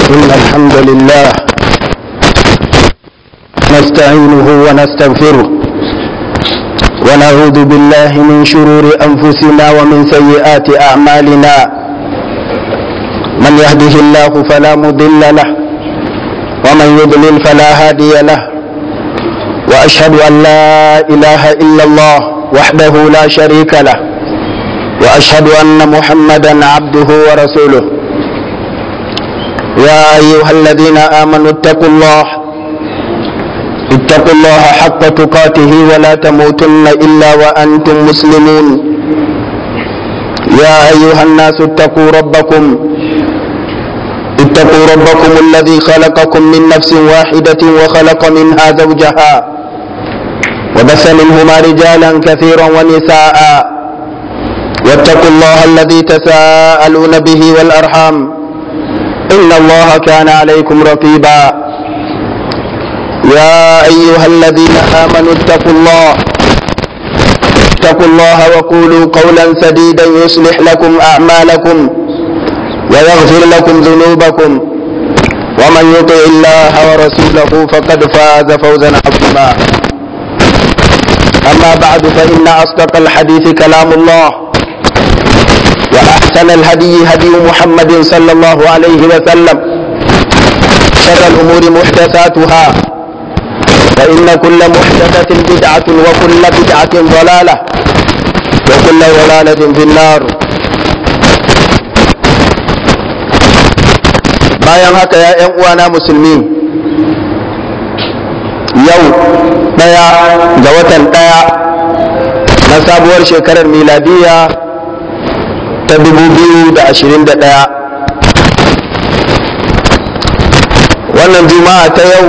إن الحمد لله نستعينه ونستغفره ونعوذ بالله من شرور أنفسنا ومن سيئات أعمالنا من يهده الله فلا مضل له ومن يضلل فلا هادي له وأشهد أن لا إله إلا الله وحده لا شريك له وأشهد أن محمدا عبده ورسوله يا أيها الذين آمنوا اتقوا الله اتقوا الله حق تقاته ولا تموتن إلا وأنتم مسلمون يا أيها الناس اتقوا ربكم اتقوا ربكم الذي خلقكم من نفس واحدة وخلق منها زوجها وبث منهما رجالا كثيرا ونساء واتقوا الله الذي تساءلون به والأرحام إن الله كان عليكم رقيبا يا أيها الذين آمنوا اتقوا الله اتقوا الله وقولوا قولا سديدا يصلح لكم أعمالكم ويغفر لكم ذنوبكم ومن يطع الله ورسوله فقد فاز فوزا عظيما أما بعد فإن أصدق الحديث كلام الله وأحسن الهدي هدي محمد صلى الله عليه وسلم شر الأمور محدثاتها فإن كل محدثة بدعة وكل بدعة ضلالة وكل ضلالة في النار bayan haka ya ‘yan uwana musulmi yau ɗaya ga watan ɗaya na sabuwar shekarar miladiya ta 2021 wannan juma'a ta yau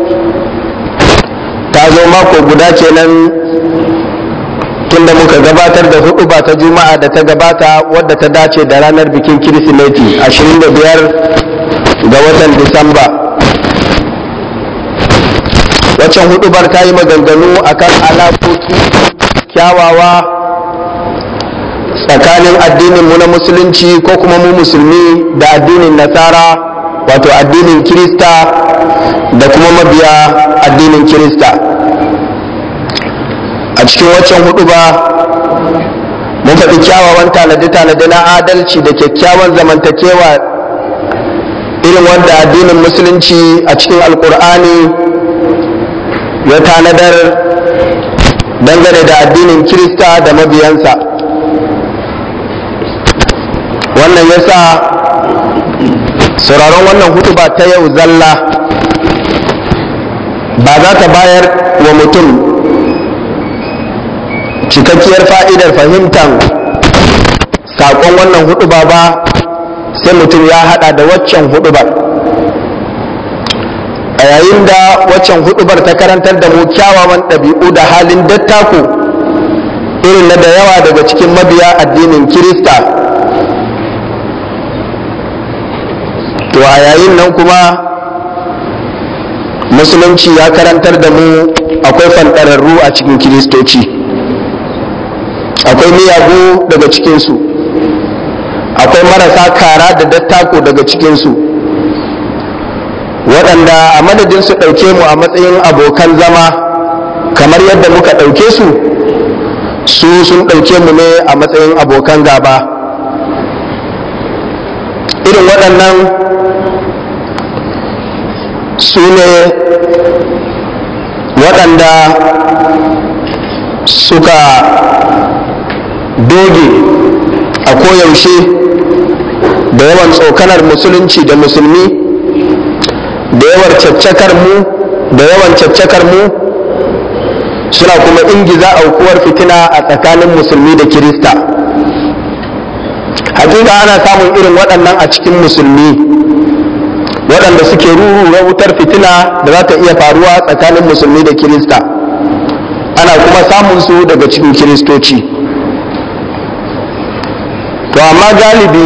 ta zo mako guda kenan tunda muka gabatar da hudu ba ta juma'a da ta gabata wadda ta dace da ranar bikin kirsimeti 25 ga watan disamba waccan hudubar ta yi maganganu akan alaƙoƙi kyawawa tsakanin addininmu na musulunci ko kuma mu musulmi da addinin nasara wato addinin kirista da kuma mabiya addinin kirista a cikin waccan hudu ba mun faɗi kyawawan tanade-tanade na adalci da kyakkyawan zamantakewa irin wanda addinin musulunci a cikin alkur'ani ya tanadar dangane da addinin kirista da mabiyansa wannan yasa sauraron wannan hudu ba ta yau zalla ba za ta bayar wa mutum cikakkiyar fa'idar fahimtar saƙon wannan hudu ba ba sai mutum ya hada da waccan hudubar a yayin da waccan hudubar ta karantar da mu kyawawan ɗabi'u da halin dattako irin na da yawa daga cikin mabiya addinin kirista to a yayin nan kuma musulunci ya karantar da mu akwai fanɗararru a cikin kiristoci akwai miyagu daga cikinsu akwai marasa kara da dattako daga cikinsu waɗanda a madadin su ɗauke mu a matsayin abokan zama kamar yadda muka ɗauke su su sun ɗauke mu ne a matsayin abokan gaba irin waɗannan su ne waɗanda suka doge a koyaushe da yawan tsokanar musulunci da musulmi da yawan caccakar mu da yawan caccakar mu suna kuma ingiza aukuwar fitina a tsakanin musulmi da kirista hakika ana samun irin waɗannan a cikin musulmi waɗanda suke rurura wutar fitina da za ta iya faruwa tsakanin musulmi da kirista ana kuma samun su daga cikin kiristoci to amma galibi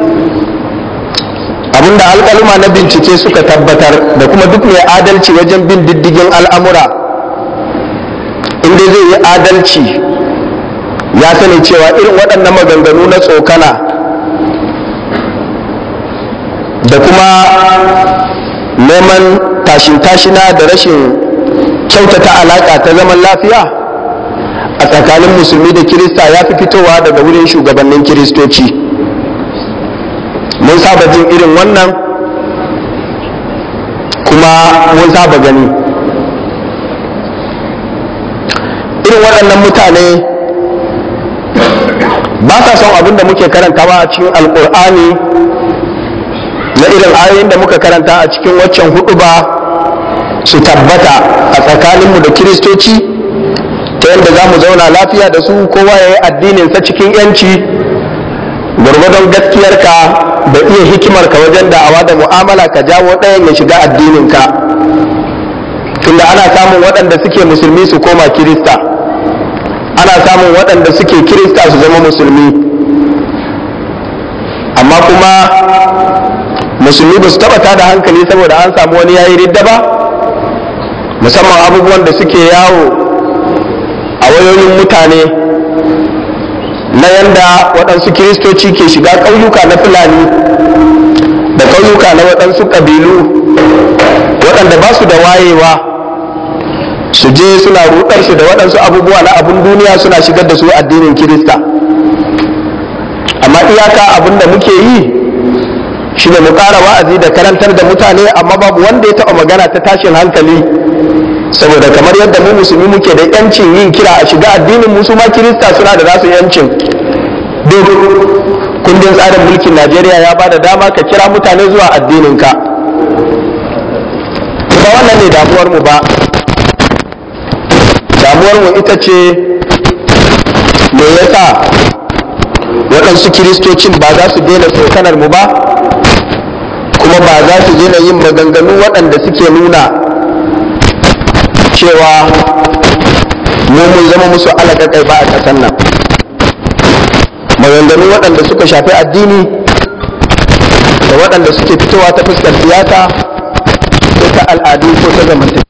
abinda alkaluma na bincike suka tabbatar da kuma duk mai adalci wajen bin diddigin al'amura inda zai yi adalci ya sani cewa irin waɗannan maganganu na tsokana da kuma neman tashin-tashina da rashin kyautata alaƙa ta zaman lafiya a tsakanin musulmi da kirista ya fi fitowa daga wurin shugabannin kiristoci mun saba jin irin wannan kuma mun saba gani irin waɗannan mutane ba sa son abin da muke karantawa a cikin alkur'ani na irin ayoyin da muka karanta a cikin waccan hudu ba su tabbata a tsakaninmu da kiristoci ta yadda za mu zauna lafiya da su kowa ya yi addininsa cikin yanci gwargwadon gaskiyarka da iya hikimarka wajen da'awa da mu'amala ka jawo ɗayan ya shiga addininka tunda ana samun waɗanda suke musulmi su koma kirista ana samun waɗanda suke kirista su zama musulmi amma kuma musulmi ba su taɓa tada hankali saboda an samu wani yayi ridda ba musamman abubuwan da suke yawo a wayoyin mutane na yanda waɗansu kiristoci ke shiga ƙauyuka na fulani da ƙauyuka na waɗansu ƙabilu waɗanda ba su da wayewa su je suna rudarsu da waɗansu abubuwa na abun duniya suna shigar da su addinin kirista amma iyaka abin da muke yi shi ne mu ƙara wa'azi da karantar da mutane amma babu wanda ya taɓa magana ta tashin hankali saboda kamar yadda mu musulmi muke da yancin yin kira a shiga addinin musu ma kirista suna da nasu yancin duk kundin tsarin mulkin najeriya ya ba da dama ka kira mutane zuwa addininka ba wannan ne damuwar mu ba damuwar mu ita ce me yasa waɗansu kiristocin ba za su daina tsokanar mu ba kuma ba za su daina yin maganganu waɗanda suke nuna cewa mu mun zama musu alaƙaƙai ba a ƙasar nan maganganu waɗanda suka shafi addini da waɗanda suke fitowa ta fuskar siyasa ko ta al'adu ko ta zamantakewa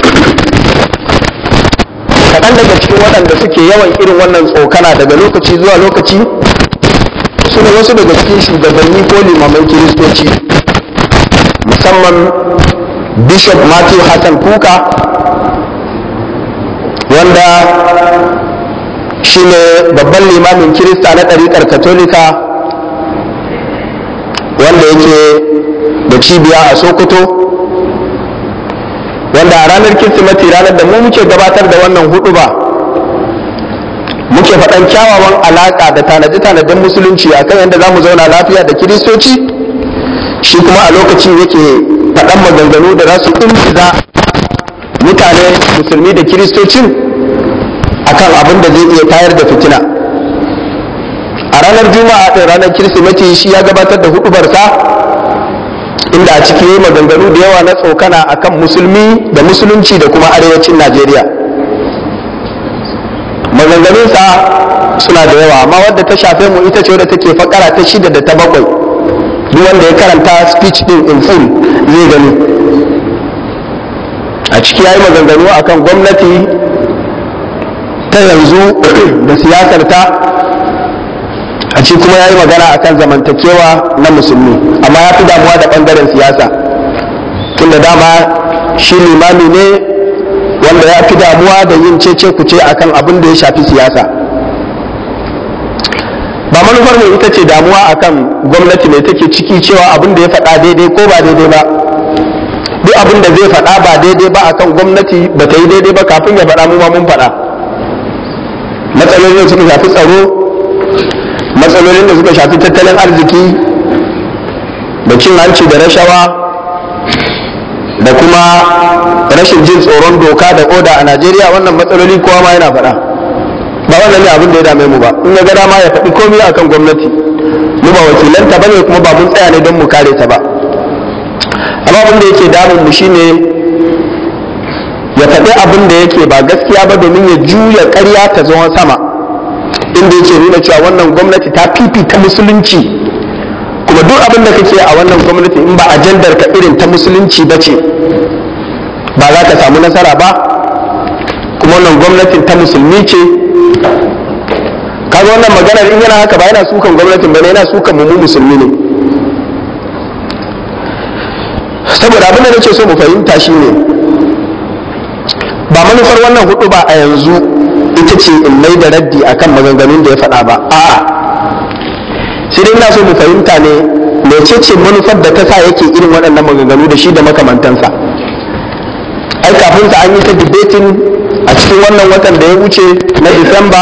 kaɗan daga cikin waɗanda suke yawan irin wannan tsokana daga lokaci zuwa lokaci su ne wasu daga cikin shugabanni ko limaman kiristoci musamman bishop matthew hassan kuka wanda shi ne babban limamin kirista na ɗariƙar katolika wanda yake da cibiya a sokoto wanda a ranar kirsimati ranar da mu muke gabatar da wannan hudu ba muke faɗan kyawawan alaƙa da tanaje-tanajen musulunci a kan yadda za mu zauna lafiya da kiristoci shi kuma a lokacin yake faɗan maganganu da za su ingiza mutane musulmi da kiristocin akan abin da zai iya tayar da fitina a ranar juma'a ɗin ranar kirsimati shi ya gabatar da hudubarsa inda a ciki yi maganganu da yawa na tsokana akan musulmi da musulunci da kuma arewacin najeriya maganganunsa suna da yawa amma wadda ta shafe mu ita ce wadda take fakara ta shida da ta bakwai duk wanda ya karanta speech din in full zai gani a ciki ya yi maganganu akan gwamnati ta yanzu da siyasar ta a ci kuma ya yi magana akan zamantakewa na musulmi amma ya fi damuwa da ɓangaren siyasa tunda dama shi limami ne wanda ya fi damuwa da yin cece kuce akan abin da ya shafi siyasa ba manufar mu ita ce damuwa akan gwamnati mai take ciki cewa abin da ya faɗa daidai ko ba daidai ba duk abin da zai faɗa ba daidai ba akan gwamnati ba ta yi daidai ba kafin ya faɗa mu ma mun faɗa matsalolin suka shafi tsaro matsalolin da suka shafi tattalin arziki da cin hanci da rashawa da kuma rashin jin tsoron doka da oda a najeriya wannan matsaloli kowa ma yana faɗa ba wannan ne abin da ya dame mu ba in ya ga dama ya faɗi komai akan gwamnati mu ba wakilanta ba ne kuma ba mun tsaya ne don mu kare ta ba amma abin da yake damun mu shine ya faɗi abin da yake ba gaskiya ba domin ya juya ƙarya ta zama sama inda yake nuna cewa wannan gwamnati ta fifita musulunci kuma duk abin da kake a wannan gwamnati in ba ajandar ka irin ta musulunci ba ce ba za ka samu nasara ba kuma wannan gwamnatin ta musulmi ce kaga wannan maganar in yana haka ba yana sukan gwamnatin ba ne yana sukan mu musulmi ne saboda abin da nake so mu fahimta shine ba manufar wannan hudu ba a yanzu ita ce in mai da raddi akan maganganun da ya faɗa ba a'a sai dai ina so mu fahimta ne mecece manufar da ta sa yake irin waɗannan maganganu da shi da makamantansa ai kafin sa an yi ta debating a cikin wannan watan da ya wuce na disamba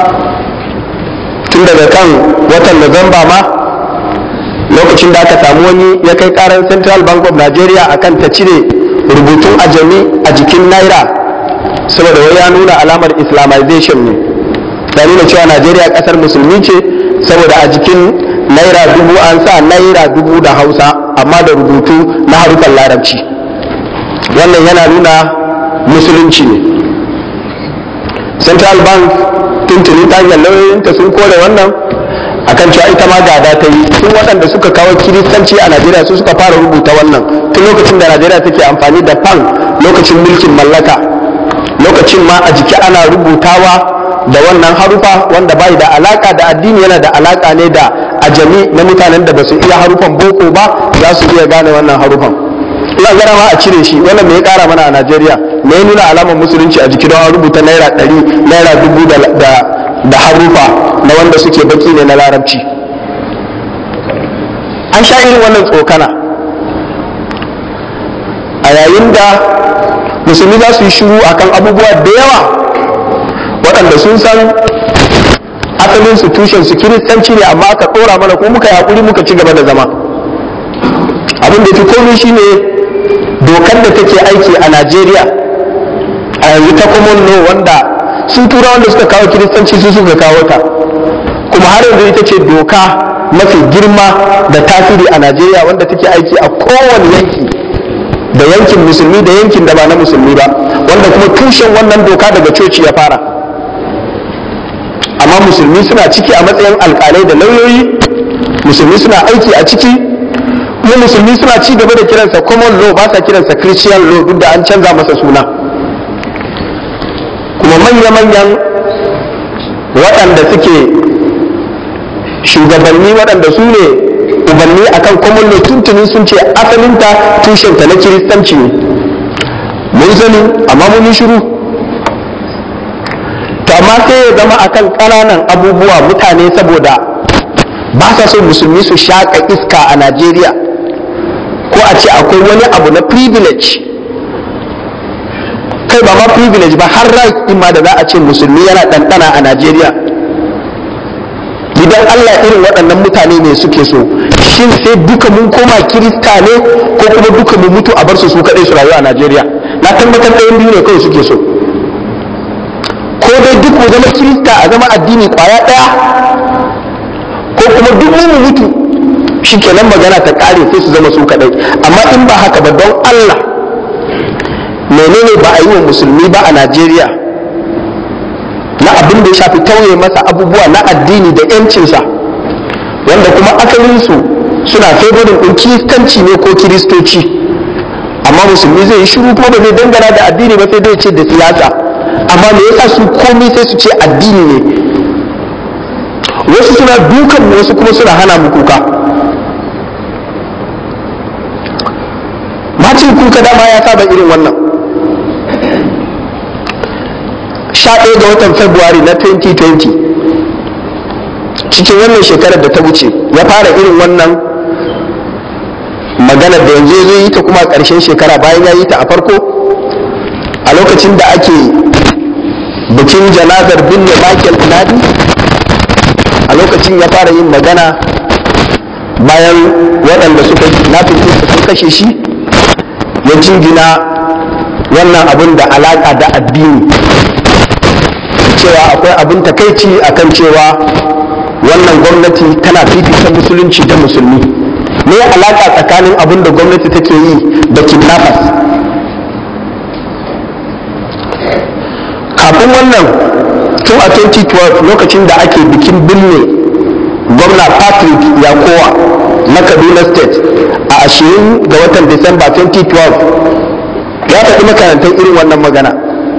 tun daga kan watan Nuwamba ma lokacin da aka samu wani ya kai karar central bank of nigeria akan ta cire rubutun ajami a jikin naira saboda wai ya nuna alamar islamization ne da nuna cewa najeriya kasar musulmi ce saboda a jikin naira dubu an sa naira dubu da hausa amma da rubutu na harufan larabci wannan yana nuna musulunci ne central bank tuntuni ta hanyar lauyoyinta sun kore wannan akan cewa ita ma gada ta yi tun waɗanda suka kawo kiristanci a najeriya su suka fara rubuta wannan tun lokacin da najeriya take amfani da pan lokacin mulkin mallaka lokacin ma a jiki ana rubutawa da wannan harufa wanda bai da alaka da addini yana da alaka ne da ajami na mutanen da ba su iya harufan boko ba za su iya gane wannan harufan ina gara ma a cire shi wannan me ya kara mana a najeriya me ya nuna alamar musulunci a jiki don an rubuta naira ɗari naira dubu da da harufa na wanda suke baki ne na larabci an sha irin wannan tsokana a yayin da musulmi za su yi shiru akan abubuwa da yawa waɗanda sun san asalin su tushen su kiristanci ne amma aka ɗora mana ko muka yaƙuri muka ci gaba da zama abin da fi komai shine dokar da take aiki a najeriya a yanzu ta common law wanda sun tura wanda suka kawo kiristanci su suka kawo ta kuma har yanzu ita ce doka mafi girma da tasiri a najeriya wanda take aiki a kowane yanki da yankin musulmi da yankin da ba na musulmi ba wanda kuma tushen wannan doka daga coci ya fara amma musulmi suna ciki a matsayin alkalai da lauyoyi musulmi suna aiki a ciki kuma musulmi suna ci gaba da kiransa common law ba sa kiransa christian law duk da an canza masa suna kuma manya-manyan waɗanda suke shugabanni waɗanda su ne ubanni akan common law tuntuni sun ce asalinta tushenta na kiristanci ne mun sani amma mun yi shiru to amma sai ya zama akan ƙananan abubuwa mutane saboda ba sa so musulmi su shaƙa iska a najeriya ko a ce akwai wani abu na privilege kai ba ma privilege ba har right din ma da za a ce musulmi yana ɗanɗana a najeriya idan allah irin waɗannan mutane ne suke so shin sai duka mun koma kirista ne ko kuma duka mu mutu a bar su su kaɗai su rayu a najeriya na tabbatar ɗayan biyu ne kawai suke so ko dai duk mu zama kirista a zama addini kwaya ɗaya ko kuma duk mu mutu shi kenan magana ta ƙare sai su zama su kaɗai amma in ba haka ba don allah menene ba a yi wa musulmi ba a najeriya na abin da ya shafi tauye masa abubuwa na addini da yancinsa wanda kuma asalinsu suna favorin ɗin kiristanci ne ko kiristoci amma musulmi zai yi shiru kuma ba zai dangana da addini ba sai dai ce da siyasa amma me yasa su komai sai su ce addini ne wasu suna dukan wasu kuma suna hana mu kuka macin kuka dama ya saba irin wannan sha ɗaya ga watan february na 2020 cikin wannan shekarar da ta wuce ya fara irin wannan maganar da yanzu zai yi ta kuma ƙarshen shekara bayan ya yi ta a farko a lokacin da ake bikin janazar binne michael nadi a lokacin ya fara yin magana bayan waɗanda suka nafin sun kashe shi ya jingina wannan abin da alaƙa da addini cewa akwai abin takaici akan cewa wannan gwamnati tana fifita musulunci da musulmi me alaƙa tsakanin abin da gwamnati take yi da kidnappers kafin wannan tun a 2012 lokacin da ake bikin binne gwamna patrick yakowa na kaduna state a ashirin ga watan disamba 2012 ya faɗi makarantar irin wannan magana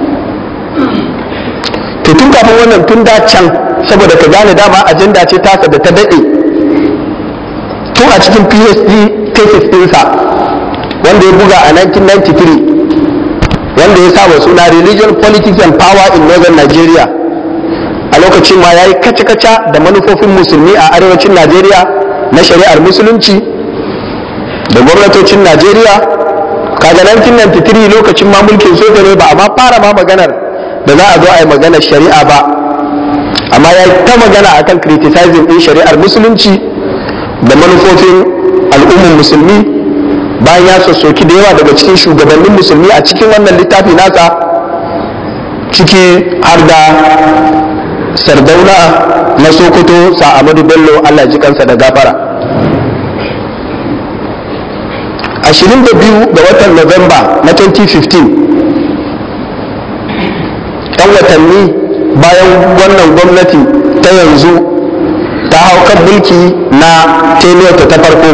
to tun kafin wannan tun da can saboda ka gane dama ajanda ce tasa da ta daɗe tun a cikin phd thesis ɗinsa wanda ya buga a 1993 wanda ya saba suna religion politics and power in northern nigeria a lokacin ma ya yi kaca-kaca da manufofin musulmi a arewacin najeriya na shari'ar musulunci da gwamnatocin najeriya kaga 1993 lokacin ma mulkin soja ne ba amma fara ma maganar da za a zo a yi maganar shari'a ba amma ya yi ta magana akan criticizing din shari'ar musulunci da manufofin al'ummar musulmi bayan ya sassoki da yawa daga cikin shugabannin musulmi a cikin wannan littafi nasa ciki har da sardauna na sokoto sa'amadu bello allah ji kansa da gafara 22 ga watan Nuwamba na 2015 'yan watanni bayan wannan gwamnati ta yanzu ta hau kan mulki na teniyarta ta farko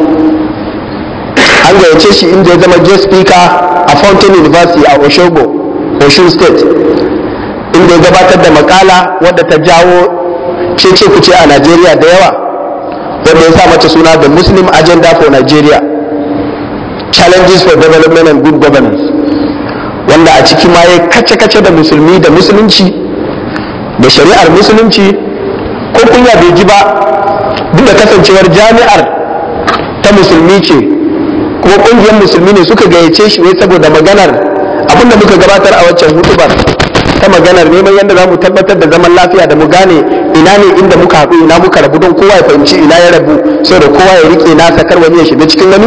an gayyace shi inda ya zama guest speaker a fountain university a oshogo osun state inda ya gabatar da makala wadda ta jawo cece kuce a najeriya da yawa wadda ya sa mata suna the muslim agenda for nigeria challenges for development and good governance wanda a ciki ma ya kace-kace da musulmi da musulunci da shari'ar musulunci ko kunya bai ji ba duk da kasancewar jami'ar ta musulmi ce kuma kungiyar musulmi ne suka gayyace shi ne saboda maganar abinda muka gabatar a waccan hutubar ta maganar neman yadda za mu tabbatar da zaman lafiya da mu gane ina ne inda muka haɗu ina muka rabu don kowa ya fahimci ina ya rabu saboda kowa ya rike nasa kar wani ya shiga cikin wani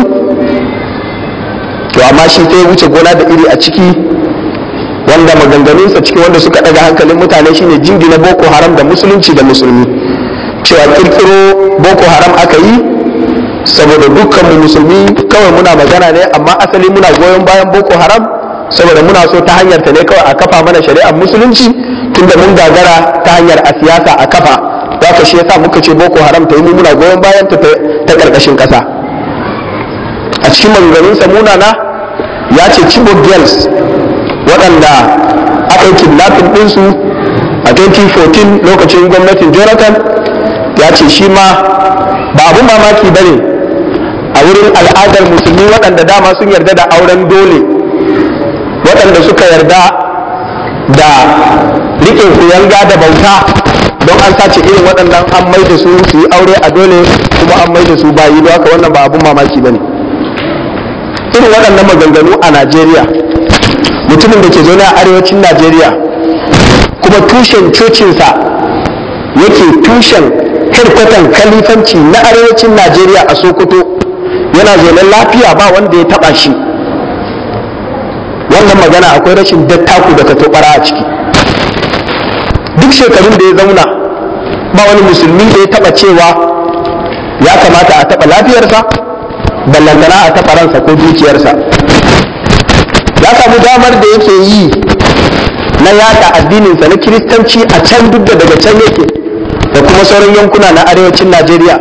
to amma shi sai ya wuce gona da iri a ciki wanda maganganunsa cikin wanda suka daga hankalin mutane shine jingina boko haram da musulunci da musulmi cewa kirkiro boko haram aka yi saboda dukkan mu musulmi kawai muna magana ne amma asali muna goyon bayan boko haram saboda muna so ta hanyar ta ne kawai a kafa mana shari'ar musulunci tunda mun gagara ta hanyar a siyasa a kafa za ka shi yasa muka ce boko haram ta yi mu muna goyon bayan ta ta karkashin kasa a cikin maganganunsa munana ya ce chibok girls waɗanda aka yi kidnapping ɗinsu a 2014 lokacin gwamnatin jonathan ya ce shi ma ba abun mamaki ba ne a wurin al'adar musulmi waɗanda dama sun yarda da auren dole waɗanda suka yarda da riƙe kuyanga da bauta don an sace irin waɗannan an mai da su su yi aure a dole kuma an mai da su bayi don haka wannan ba abun mamaki ba ne irin waɗannan maganganu a najeriya mutumin da ke zaune a arewacin najeriya kuma tushen cocinsa yake tushen herkwatan kalifanci na arewacin najeriya a sokoto yana zaune lafiya ba wanda ya taba shi wannan magana akwai rashin dattaku da katobara a ciki duk shekarun da ya zauna ba wani musulmi da ya taba cewa ya kamata a taba lafiyarsa ballantana a taba ransa ko dukiyarsa ya samu damar da yake yi na yada addininsa na kiristanci a can duk da daga can yake da kuma sauran yankuna na arewacin najeriya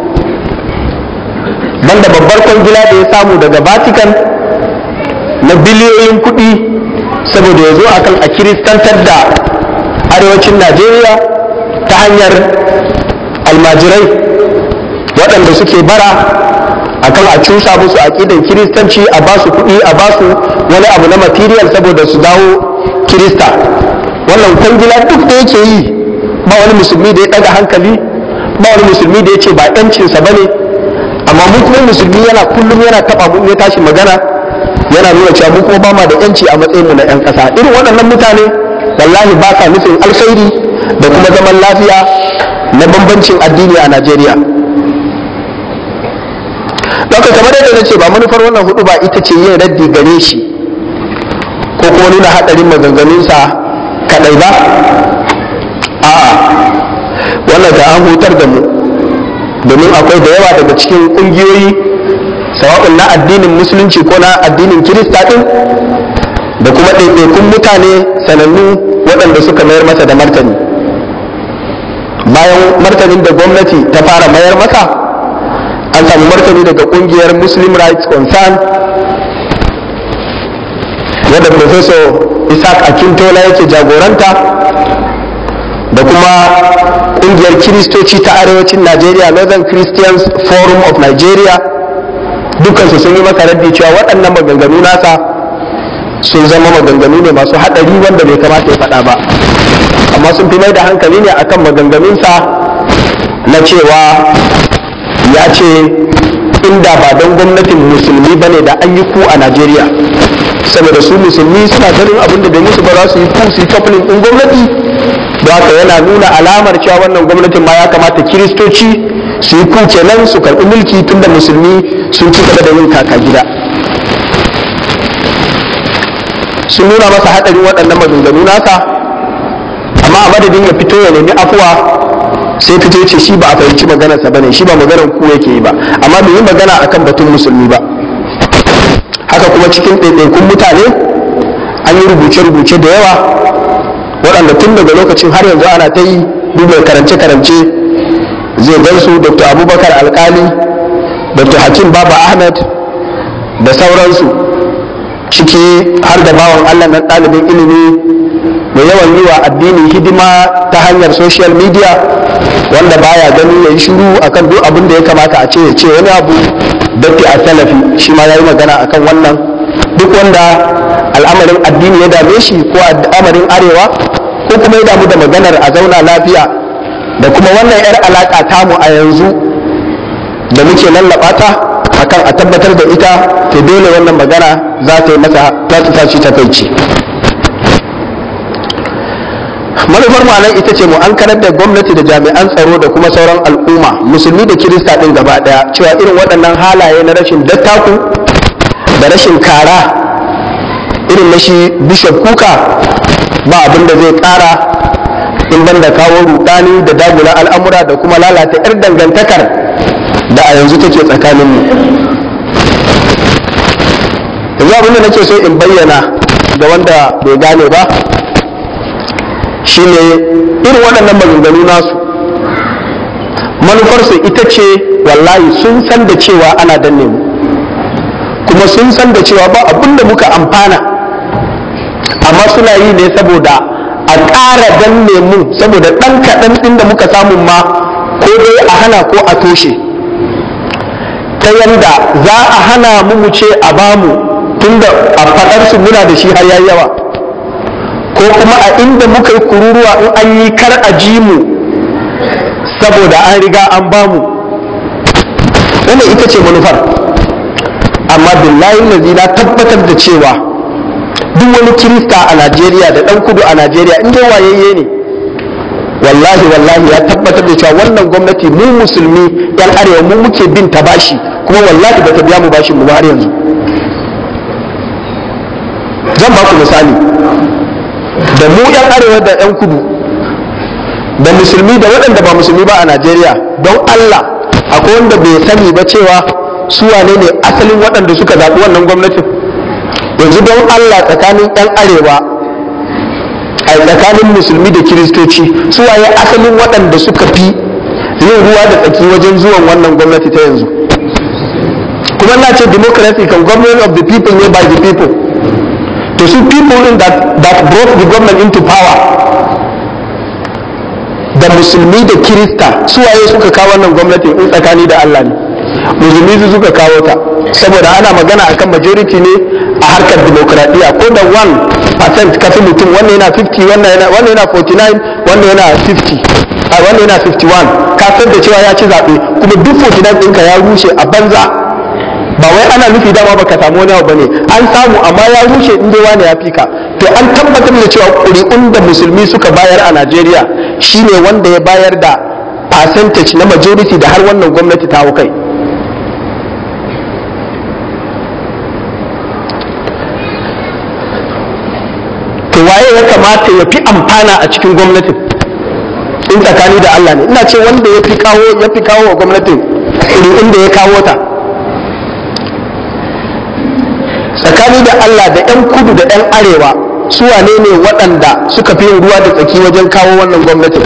banda babbar kwangila da ya samu daga vatican na biliyoyin kuɗi saboda ya zo akan a kiristantar da arewacin najeriya ta hanyar almajirai waɗanda suke bara akan a cusa musu aƙidan kiristanci a basu kuɗi a basu wani abu na material saboda su dawo kirista wannan kwangila duk da yake yi ba wani musulmi da ya ɗaga hankali ba wani musulmi da ya ce ba yancinsa ba ne amma mu kuma musulmi yana kullum yana taɓa mu ya tashi magana yana nuna cewa mu kuma ba ma da yanci a matsayin mu na 'yan ƙasa irin waɗannan mutane wallahi ba sa nufin alkhairi da kuma zaman lafiya na bambancin addini a najeriya Doka kamar yadda na ce ba manufar wannan hudu ba ita ce yin raddi gare shi ko kuma nuna haɗarin maganganunsa kaɗai ba a'a wannan ta an hutar da mu domin akwai da yawa daga cikin ƙungiyoyi sawa'un na addinin musulunci ko na addinin kirista ɗin da kuma ɗaiɗaikun mutane sanannu waɗanda suka mayar masa da martani bayan martanin da gwamnati ta fara mayar masa an samu martani daga kungiyar muslim rights concern wadda professor isaac akintola yake jagoranta da kuma kungiyar kiristoci ta arewacin nigeria northern christians forum of nigeria dukansu sun yi masa raddi cewa waɗannan maganganu nasa sun zama maganganu ne masu haɗari wanda bai kamata ya faɗa ba amma sun fi mai da hankali ne akan maganganunsa na cewa ya ce inda ba don gwamnatin musulmi bane da an yi ku a najeriya saboda su musulmi suna ganin abin da bai musu ba za su yi ku su yi kafinin ɗin gwamnati da haka yana nuna alamar cewa wannan gwamnatin ma ya kamata kiristoci su yi ku kenan su karɓi mulki tunda musulmi sun ci gaba da yin kaka gida sun nuna masa haɗarin waɗannan maganganu nasa amma a madadin ya fito ya nemi afuwa sai fito ya ce shi ba a fahimci maganarsa ba ne shi ba maganar ku yake yi ba amma bai yi magana akan batun musulmi ba haka kuma cikin ɗaiɗaikun mutane an yi rubuce-rubuce da yawa waɗanda tun daga lokacin har yanzu ana ta yi duba karance-karance zai gansu dr abubakar alkali dr hakim baba ahmed da sauransu ciki har da bawan allah na ɗalibin ilimi mai yawan yi wa addini hidima ta hanyar social media wanda baya gani ya yi shiru akan duk abin da ya kamata a ce ya ce wani abu datti a salafi shi ma ya yi magana akan wannan duk wanda al'amarin addini ya dame shi ko al'amarin arewa ko kuma ya damu da maganar a zauna lafiya da kuma wannan 'yar alaƙa tamu a yanzu da muke lallaba ta akan a tabbatar da ita to dole wannan magana za ta yi masa za ta tashi ta kai ce manufar ma'anar ita ce mu an karar da gwamnati da jami'an tsaro da kuma sauran al'umma musulmi da kirista ɗin gaba ɗaya cewa irin waɗannan halaye na rashin dattaku da rashin kara irin na shi bishop kuka ba abin da zai ƙara in banda kawo rudani da dagula al'amura da kuma lalata 'yar dangantakar da a yanzu take tsakaninmu yanzu abin da nake so in bayyana ga wanda bai gane ba shine irin waɗannan maganganu nasu manufarsu ita ce wallahi sun san da cewa ana danne mu kuma sun san da cewa ba abin da muka amfana amma suna yi ne saboda a ƙara danne mu saboda ɗan kaɗan ɗin da muka samu ma ko dai a hana ko a toshe ta yanda za a hana mu mu ce a bamu tunda a faɗarsu muna da shi har yayi yawa ko kuma a inda muka yi kururuwa in an yi kar a ji mu saboda an riga an bamu wannan ita ce manufar amma billahi lazi na tabbatar da cewa duk wani kirista a najeriya da dan kudu a najeriya in dai wayayye ne wallahi wallahi ya tabbatar da cewa wannan gwamnati mu musulmi yan arewa mu muke bin ta bashi kuma wallahi ba ta biya mu bashin mu har yanzu zan ba ku misali da mu yan arewa da yan kudu da musulmi da waɗanda ba musulmi ba a najeriya don allah akwai wanda bai sani ba cewa su wane ne asalin waɗanda suka zaɓi wannan gwamnatin yanzu don allah tsakanin yan arewa a tsakanin musulmi da kiristoci su waye asalin waɗanda suka fi yin ruwa da tsaki wajen zuwan wannan gwamnati ta yanzu kuma na ce democracy kan government of the people ne by the people to su people in that, that brought the government into power da musulmi da kirista su waye suka kawo wannan gwamnati in tsakani da Allah ne musulmi su suka kawo ta saboda ana magana akan majority ne a harkar demokradiyya ko da 1% kafi mutum wannan yana 50 wannan yana wannan yana 49 wannan yana 50 a wannan yana 51 ka san da cewa ya ci zaɓe kuma duk 49 ɗinka ya rushe a banza ba wai ana nufi dama baka samu wani abu bane an samu amma ya rushe inda wani ya fika to an tabbatar da cewa ƙuri'un da musulmi suka bayar a Najeriya shine wanda ya bayar da percentage na majority da har wannan gwamnati ta hau kai to waye ya kamata ya fi amfana a cikin gwamnatin in tsakani da Allah ne ina ce wanda ya fi kawo ya fi kawo wa gwamnatin ƙuri'un da ya kawo ta tsakani da Allah da 'yan kudu da 'yan arewa su wane ne waɗanda suka fi yin ruwa da tsaki wajen kawo wannan gwamnatin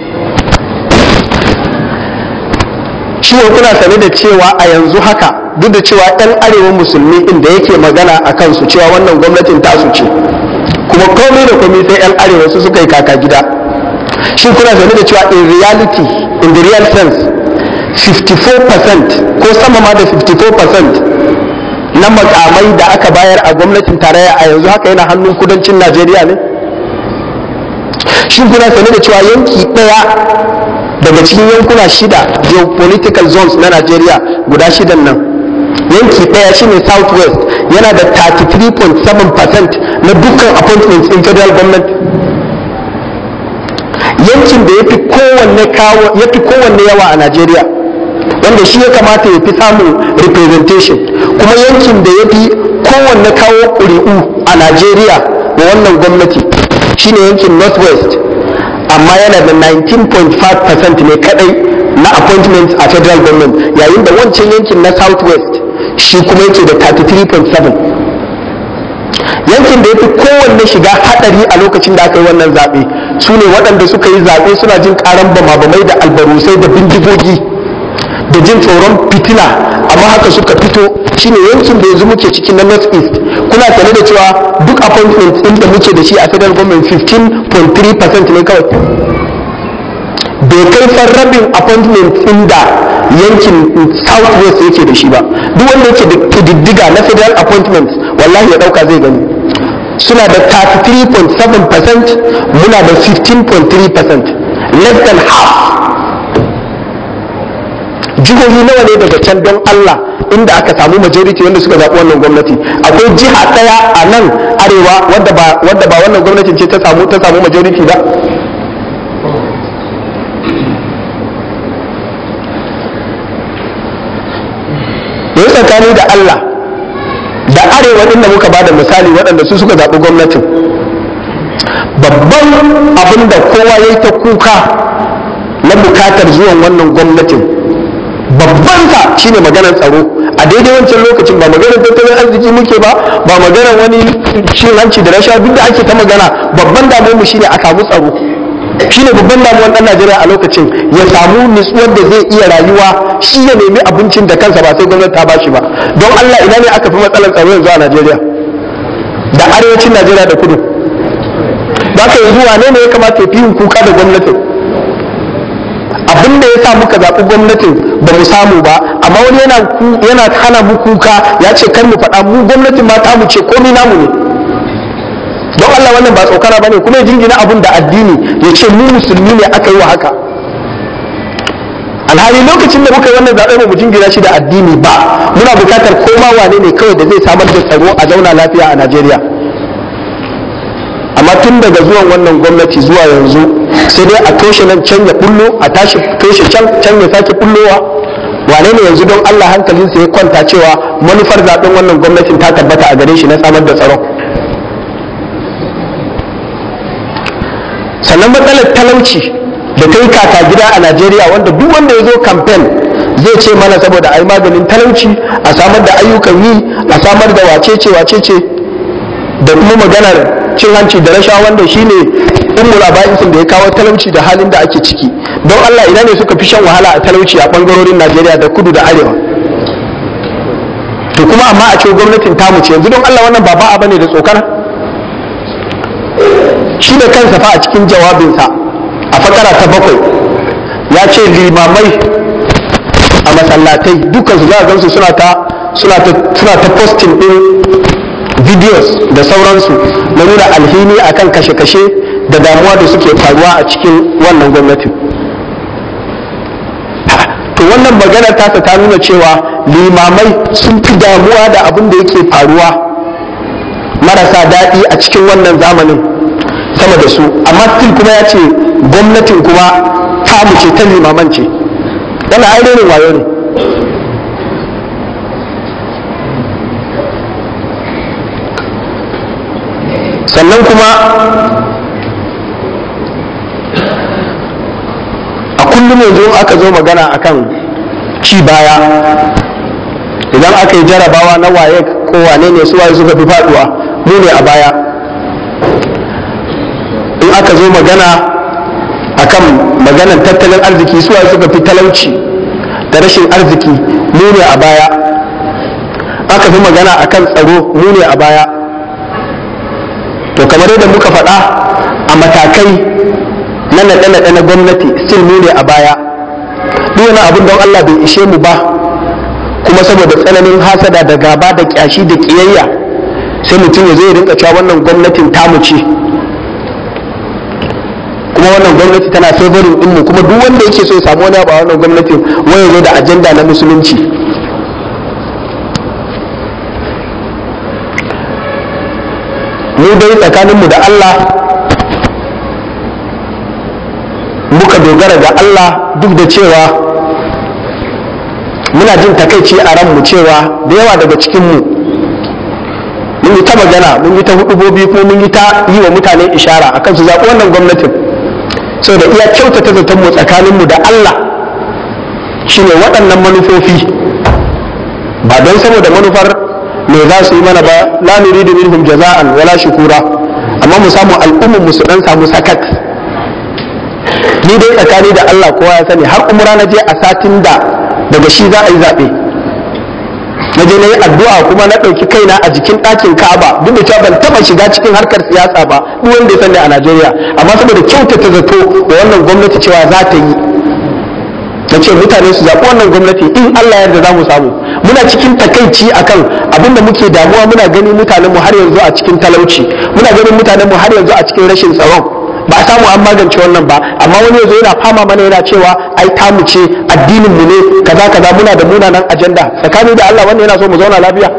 ciwon kuna sane da cewa a yanzu haka duk da cewa 'yan arewa musulmi inda yake magana a kansu cewa wannan gwamnatin tasu ce kuma komai da komai sai 'yan arewa su suka yi kaka gida shi kuna sane da cewa in reality in the real sense 54% ko sama ma da 54% na makamai da aka bayar a gwamnatin tarayya a yanzu haka yana hannun kudancin najeriya ne shi kuna sane da cewa yanki ɗaya daga cikin yankuna shida geopolitical zones na najeriya guda shidan nan yanki ɗaya shine southwest yana da 33.7% na dukkan appointments in federal government yankin da ya fi kowanne yawa a najeriya wanda shi ya kamata ya fi samun representation kuma yankin da ya fi kowanne kawo ƙuri'u a najeriya wa wannan gwamnati shine yankin northwest amma yana da 19.5% ne kadai na appointments a federal government yayin da wancan yankin na southwest shi kuma yake da 33.7 yankin da ya fi kowanne shiga hadari a lokacin da aka yi wannan zaɓe su ne waɗanda suka yi zaɓe suna jin ƙaran bama-bamai da albarusai da bindigogi da jin tsoron fitina amma haka suka fito shine yankin da yanzu muke ciki na north east kuna tare da cewa duk appointment din da muke da shi a federal government 15.3% ne kawai bai kai fan rabin appointment din da yankin south west yake da shi ba duk wanda yake da kididdiga na federal appointments wallahi ya dauka zai gani suna da 33.7% muna da 15.3% less than half jihohi nawa ne daga can don Allah inda aka samu majority wanda suka zaɓi wannan gwamnati akwai jiha ɗaya a nan arewa wadda ba wadda ba wannan gwamnatin ce ta samu ta samu majority ba yanzu tsakani da Allah da arewa din da muka bada misali waɗanda su suka zaɓi gwamnatin babban abin da kowa ya yi ta kuka na bukatar zuwan wannan gwamnatin babban sa shine maganar tsaro a daidai wancan lokacin ba maganar tattalin arziki muke ba ba maganar wani cin hanci da rashawa duk da ake ta magana babban damuwar mu shine a samu tsaro shine babban damuwar dan Najeriya a lokacin ya samu nutsuwar da zai iya rayuwa shi ya nemi abincin da kansa ba sai gwamnati ta bashi ba don Allah ina ne aka fi matsalar tsaro yanzu a Najeriya da arewacin Najeriya da kudu ba ka yanzu wane ne ya kamata ya fi yin kuka da gwamnatin abin da ya sa muka zaɓi gwamnatin ba mu samu ba amma wani yana yana hana mu kuka ya ce kar mu faɗa mu gwamnatin ma ta mu ce komai namu ne don Allah wannan ba tsokana bane kuma ya jingina abun da addini ya ce mu musulmi ne aka yi wa haka alhali lokacin da muka yi wannan zaɓe mu jingina shi da addini ba muna buƙatar koma wane ne kawai da zai samar da tsaro a zauna lafiya a Najeriya amma tun daga zuwan wannan gwamnati zuwa yanzu sai dai a toshe nan can ya bullo a tashi toshe can can ya sake bullowa wane ne yanzu don Allah hankalinsa ya kwanta cewa manufar zaben wannan gwamnatin ta tabbata a gare shi na samar da tsaro sannan matsalar talauci da ta yi kaka gida a Najeriya wanda duk wanda ya zo kamfen zai ce mana saboda a yi maganin talauci a samar da ayyukan yi a samar da wacece wacece da kuma maganar cin hanci da rashawa wanda shine ummul aba'isin da ya kawo talauci da halin da ake ciki don Allah ina ne suka fi shan wahala a talauci a bangarorin Najeriya da kudu da arewa to kuma amma a ce gwamnatin tamu ce yanzu don Allah wannan ba ba'a bane da tsokana shi da kansa fa a cikin jawabinsa a fakara ta bakwai ya ce limamai a masallatai dukkan su za a gansu suna ta suna ta suna ta posting din videos da sauransu na nuna alhini akan kashe-kashe da damuwa da suke faruwa a cikin wannan gwamnatin to wannan magana tasa ta nuna cewa limamai sun fi damuwa da abin da yake faruwa marasa daɗi a cikin wannan zamanin sama da su amma still kuma ya ce gwamnatin kuma tamu ce ta limaman ce yana ainihin wayo ne sannan kuma a kullum yanzu aka zo magana akan ci baya idan aka yi jarabawa na waye ko wane ne su waye suka fi faduwa mu ne a baya in aka zo magana akan maganan tattalin arziki su waye suka fi talauci da rashin arziki mu ne a baya aka fi magana akan tsaro mu ne a baya to kamar yadda muka faɗa a matakai na naɗe-naɗe na gwamnati still mu ne a baya duk wani abin don Allah bai ishe mu ba kuma saboda tsananin hasada da gaba da kyashi da kiyayya sai mutum ya zo ya rinka cewa wannan gwamnatin tamu ce kuma wannan gwamnati tana favorin din mu kuma duk wanda yake so ya samu wani abu a wannan gwamnatin waya zo da ajanda na musulunci mu dai tsakaninmu da Allah muka dogara ga Allah duk da cewa muna jin takaici a ranmu cewa da yawa daga cikinmu mun yi ta magana mun yi ta hudubobi kuma mun yi ta yi wa mutane ishara akan su zaɓi wannan gwamnatin da iya kyautata zaton mu tsakaninmu da Allah shine waɗannan manufofi ba don saboda manufar me za su yi mana ba la nuridu minhum jaza'an wala shukura amma mu samu al'ummar mu su dan samu sakat ni dai tsakani da Allah kowa ya sani har umra na je a satin da daga shi za a yi zaɓe na je na yi addu'a kuma na ɗauki kaina a jikin ɗakin Ka'aba duk da cewa ban taɓa shiga cikin harkar siyasa ba duk wanda ya sani a Najeriya amma saboda kyautata zato da wannan gwamnati cewa za ta yi na ce mutane su zaɓi wannan gwamnati in Allah yarda za mu samu muna cikin takaici akan abin da muke damuwa muna gani mutanen mu har yanzu a cikin talauci muna ganin mutanen mu har yanzu a cikin rashin tsaron ba a samu an magance wannan ba amma wani yanzu yana fama mana yana cewa ai tamu ce addinin mu ne kaza kaza muna da munanan ajanda tsakani da Allah wannan yana so mu zauna lafiya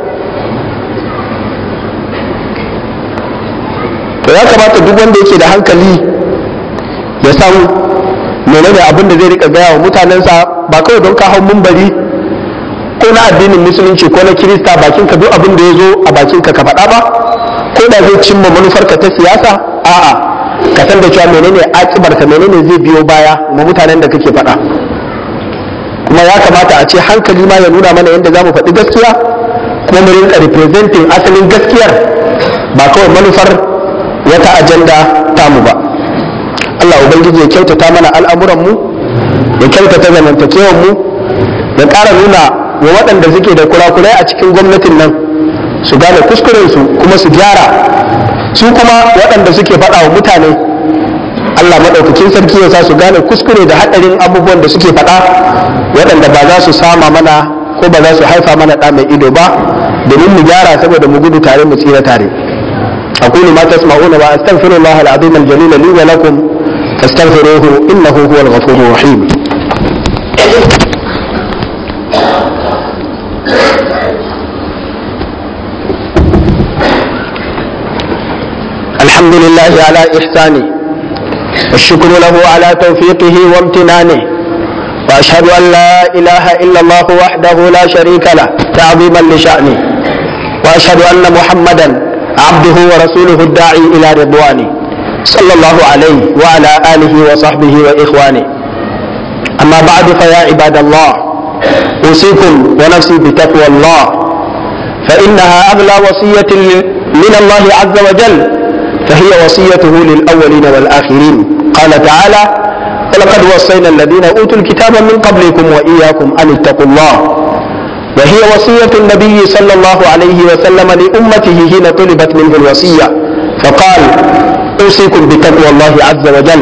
to ya kamata duk wanda yake da hankali ya san menene abin da zai rika gaya wa mutanensa ba kawai don ka hau mumbari ko na addinin musulunci ko na kirista bakin ka duk abin da ya zo a bakin ka ka faɗa ba ko da zai cimma manufarka ta siyasa a'a ka san da cewa menene akibarka menene zai biyo baya ma mutanen da kake faɗa kuma ya kamata a ce hankali ma ya nuna mana yadda za mu faɗi gaskiya kuma mu rinka representing asalin gaskiyar ba kawai manufar wata ajanda tamu ba Allah Ubangiji ya kyautata mana al'amuranmu ya kyautata zamantakewanmu ya ƙara nuna wa waɗanda suke da kurakurai a cikin gwamnatin nan su gane kuskurensu kuma su gyara su kuma waɗanda suke faɗa wa mutane Allah maɗaukakin sarki ya sa su gane kuskure da haɗarin abubuwan da suke faɗa waɗanda ba za su sama mana ko ba za su haifa mana ɗa mai ido ba domin mu gyara saboda mu gudu tare mu tsira tare أقول ما تسمعون وأستغفر الله العظيم الجليل لي ولكم فاستغفروه إنه هو الغفور الرحيم الحمد لله على إحسانه والشكر له على توفيقه وامتنانه وأشهد أن لا إله إلا الله وحده لا شريك له تعظيما لشأنه وأشهد أن محمدا عبده ورسوله الداعي إلى رضوانه صلى الله عليه وعلى آله وصحبه وإخوانه أما بعد فيا عباد الله أوصيكم ونفسي بتقوى الله فإنها أغلى وصية من الله عز وجل فهي وصيته للأولين والآخرين قال تعالى ولقد وصينا الذين أوتوا الكتاب من قبلكم وإياكم أن اتقوا الله وهي وصية النبي صلى الله عليه وسلم لأمته حين طلبت منه الوصية فقال أوصيكم بتقوى الله عز وجل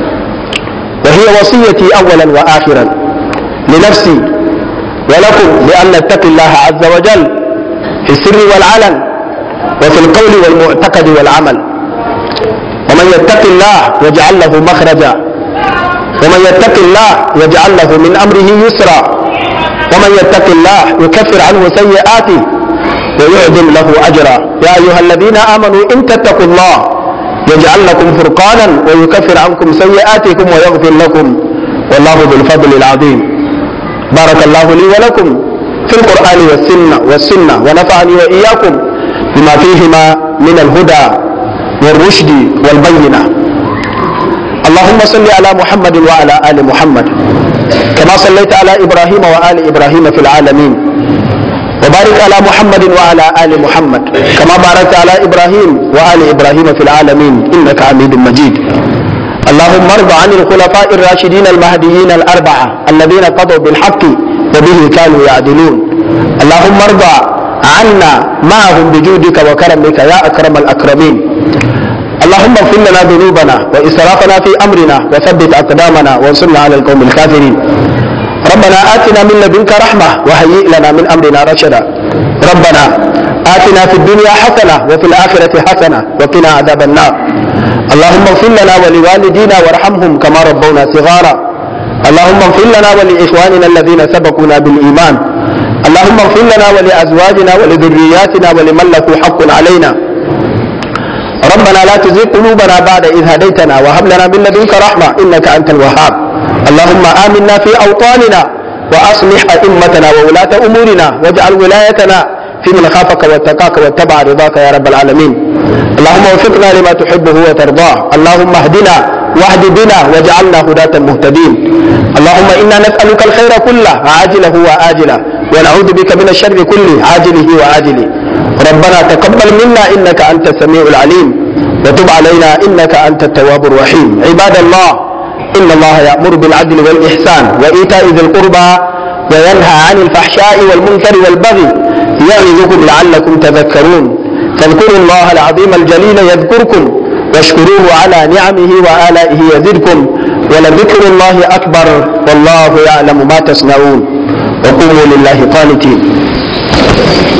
وهي وصيتي أولا وآخرا لنفسي ولكم بأن نتقي الله عز وجل في السر والعلن وفي القول والمعتقد والعمل ومن يتق الله يجعل له مخرجا ومن يتق الله يجعل له من أمره يسرا ومن يتق الله يكفر عنه سيئاته ويعظم له أجرا يا أيها الذين آمنوا إن تتقوا الله يجعل لكم فرقانا ويكفر عنكم سيئاتكم ويغفر لكم والله ذو الفضل العظيم بارك الله لي ولكم في القرآن والسنة والسنة ونفعني وإياكم بما فيهما من الهدى والرشد والبينة اللهم صل على محمد وعلى آل محمد كما صليت على إبراهيم وآل إبراهيم في العالمين وبارك على محمد وعلى آل محمد كما باركت على إبراهيم وآل إبراهيم في العالمين إنك حميد مجيد اللهم ارض عن الخلفاء الراشدين المهديين الأربعة الذين قضوا بالحق وبه كانوا يعدلون اللهم ارض عنا معهم بجودك وكرمك يا أكرم الأكرمين اللهم اغفر لنا ذنوبنا وإسرافنا في أمرنا وثبت أقدامنا وانصرنا على القوم الكافرين ربنا آتنا من لدنك رحمة وهيئ لنا من أمرنا رشدا ربنا آتنا في الدنيا حسنة وفي الآخرة حسنة وقنا عذاب النار اللهم اغفر لنا ولوالدينا وارحمهم كما ربونا صغارا اللهم اغفر لنا ولإخواننا الذين سبقونا بالإيمان اللهم اغفر لنا ولأزواجنا ولذرياتنا ولمن له حق علينا ربنا لا تزغ قلوبنا بعد إذ هديتنا وهب لنا من لدنك رحمة إنك أنت الوهاب اللهم آمنا في أوطاننا وأصلح أئمتنا وولاة أمورنا واجعل ولايتنا في من خافك واتقاك واتبع رضاك يا رب العالمين اللهم وفقنا لما تحبه وترضاه اللهم اهدنا واهد بنا واجعلنا هداة مهتدين اللهم إنا نسألك الخير كله عاجله وآجله ونعوذ بك من الشر كله عاجله وآجله ربنا تقبل منا إنك أنت السميع العليم وتب علينا إنك أنت التواب الرحيم عباد الله إن الله يأمر بالعدل والإحسان وإيتاء ذي القربى وينهى عن الفحشاء والمنكر والبغي يعظكم لعلكم تذكرون فاذكروا الله العظيم الجليل يذكركم واشكروه على نعمه وآلائه يزدكم ولذكر الله أكبر والله يعلم ما تصنعون وقوموا لله قانتين